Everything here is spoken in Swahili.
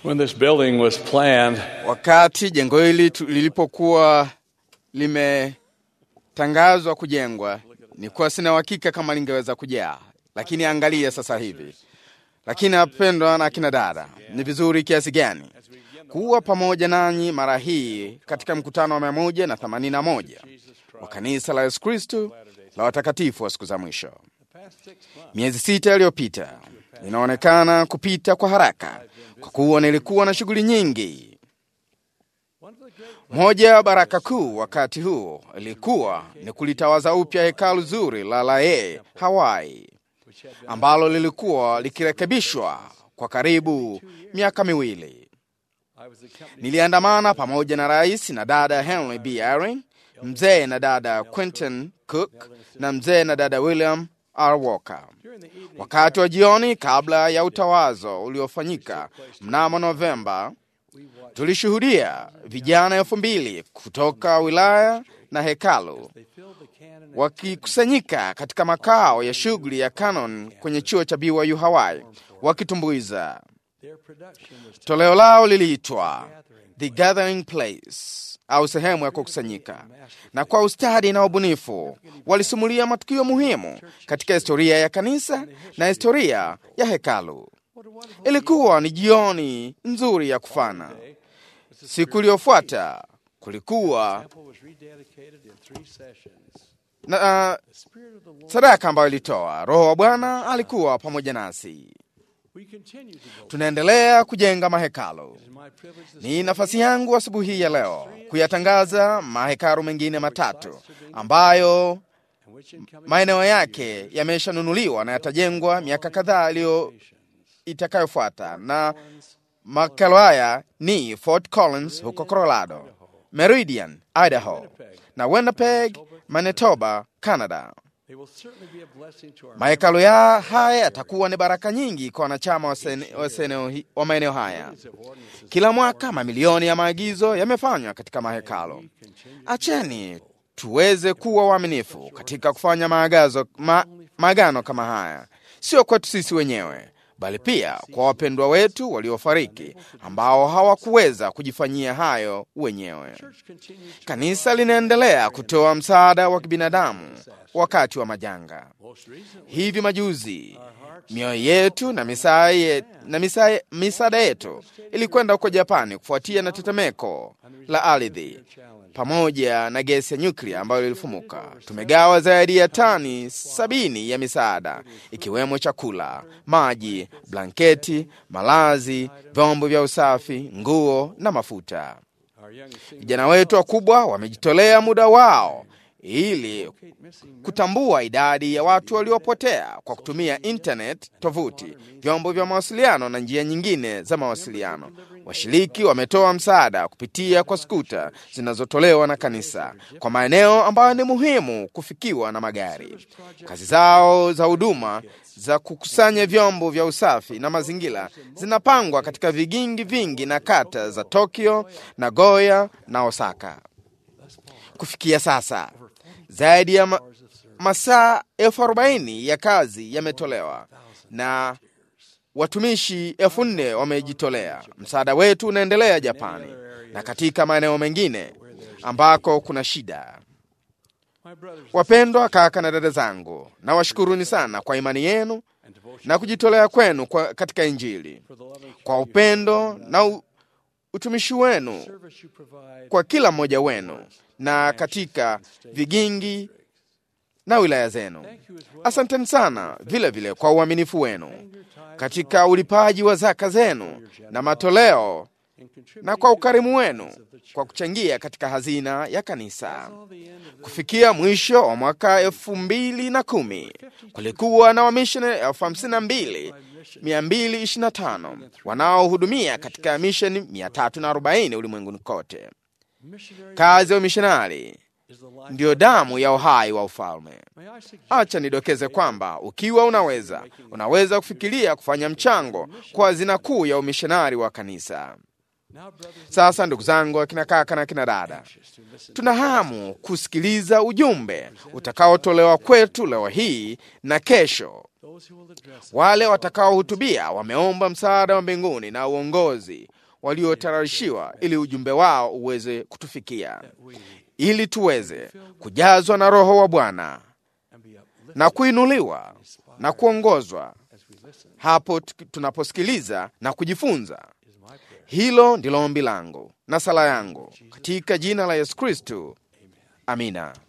When this building was planned, Wakati jengo hili tu- lilipokuwa limetangazwa kujengwa, nilikuwa sina uhakika kama lingeweza kujaa, lakini angalia sasa hivi. Lakini apendwa na akina dada, ni vizuri kiasi gani kuwa pamoja nanyi mara hii katika mkutano wa mia moja na themanini na moja wa kanisa la Yesu Kristu la watakatifu wa siku za mwisho. Miezi sita iliyopita inaonekana kupita kwa haraka kwa kuwa nilikuwa na shughuli nyingi. Moja ya baraka kuu wakati huo ilikuwa ni kulitawaza upya hekalu zuri la Lae, Hawaii, ambalo lilikuwa likirekebishwa kwa karibu miaka miwili. Niliandamana pamoja na rais na dada Henry B. Eyring, mzee na dada Quentin Cook na mzee na dada William R. Walker. Wakati wa jioni kabla ya utawazo uliofanyika mnamo Novemba, tulishuhudia vijana elfu mbili kutoka wilaya na hekalu wakikusanyika katika makao ya shughuli ya Canon kwenye chuo cha BYU Hawaii wakitumbuiza. Toleo lao liliitwa The Gathering Place au sehemu ya kukusanyika, na kwa ustadi na ubunifu walisimulia matukio muhimu katika historia ya kanisa na historia ya hekalu. Ilikuwa ni jioni nzuri ya kufana. Siku iliyofuata kulikuwa na uh, sadaka ambayo ilitoa. Roho wa Bwana alikuwa pamoja nasi. Tunaendelea kujenga mahekalu. Ni nafasi yangu asubuhi hii ya leo kuyatangaza mahekalu mengine matatu ambayo maeneo yake yameshanunuliwa na yatajengwa miaka kadhaa iliyo itakayofuata, na mahekalu haya ni Fort Collins huko Colorado, Meridian, Idaho na Winnipeg, Manitoba, Canada. Mahekalu ya haya yatakuwa ni baraka nyingi kwa wanachama wa sene- wa seneo hi- wa maeneo haya. Kila mwaka mamilioni ya maagizo yamefanywa katika mahekalu. Acheni tuweze kuwa waaminifu katika kufanya maagazo, ma, maagano kama haya, sio kwetu sisi wenyewe, bali pia kwa wapendwa wetu waliofariki ambao hawakuweza kujifanyia hayo wenyewe. Kanisa linaendelea kutoa msaada wa kibinadamu wakati wa majanga. Hivi majuzi mioyo yetu na misaa ye- na misaa- misaada yetu ilikwenda huko Japani kufuatia na tetemeko la ardhi pamoja na gesi ya nyuklia ambayo ilifumuka. Tumegawa zaidi ya tani sabini ya misaada ikiwemo chakula, maji, blanketi, malazi, vyombo vya usafi, nguo na mafuta. Vijana wetu wakubwa wamejitolea muda wao ili kutambua idadi ya watu waliopotea kwa kutumia internet, tovuti, vyombo vya mawasiliano na njia nyingine za mawasiliano. Washiriki wametoa msaada kupitia kwa skuta zinazotolewa na kanisa kwa maeneo ambayo ni muhimu kufikiwa na magari. Kazi zao za huduma za kukusanya vyombo vya usafi na mazingira zinapangwa katika vigingi vingi na kata za Tokyo, Nagoya na Osaka. Kufikia sasa zaidi ya ma masaa elfu arobaini ya kazi yametolewa na watumishi elfu nne wamejitolea. Msaada wetu unaendelea Japani na katika maeneo mengine ambako kuna shida. Wapendwa kaka na dada zangu, nawashukuruni sana kwa imani yenu na kujitolea kwenu kwa katika Injili, kwa upendo na u, utumishi wenu kwa kila mmoja wenu na katika vigingi na wilaya zenu. Asanteni sana vile vile kwa uaminifu wenu katika ulipaji wa zaka zenu na matoleo na kwa ukarimu wenu kwa kuchangia katika hazina ya kanisa. Kufikia mwisho wa mwaka elfu mbili na kumi kulikuwa na wamishonari elfu hamsini na mbili mia mbili ishirini na tano wanaohudumia katika misheni 340 ulimwenguni kote. Kazi ya umishonari ndiyo damu ya uhai wa ufalme. Acha nidokeze kwamba ukiwa unaweza, unaweza kufikiria kufanya mchango kwa hazina kuu ya umishonari wa kanisa. Sasa ndugu zangu, akina kaka na akina dada, tuna hamu kusikiliza ujumbe utakaotolewa kwetu leo hii na kesho. Wale watakaohutubia wameomba msaada wa mbinguni na uongozi waliotayarishiwa ili ujumbe wao uweze kutufikia, ili tuweze kujazwa na Roho wa Bwana na kuinuliwa na kuongozwa hapo tunaposikiliza na kujifunza. Hilo ndilo ombi langu na sala yangu katika jina la Yesu Kristu, amina.